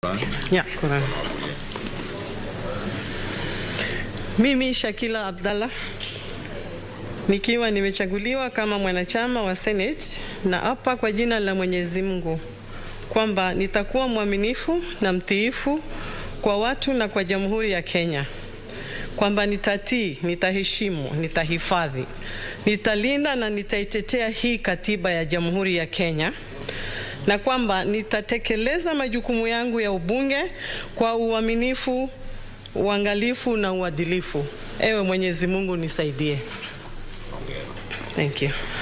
Ya, Quran. Mimi Shakila Abdallah nikiwa nimechaguliwa kama mwanachama wa Senate na hapa kwa jina la Mwenyezi Mungu kwamba nitakuwa mwaminifu na mtiifu kwa watu na kwa Jamhuri ya Kenya, kwamba nitatii, nitaheshimu, nitahifadhi, nitalinda na nitaitetea hii katiba ya Jamhuri ya Kenya na kwamba nitatekeleza majukumu yangu ya ubunge kwa uaminifu, uangalifu na uadilifu. Ewe Mwenyezi Mungu nisaidie. Thank you.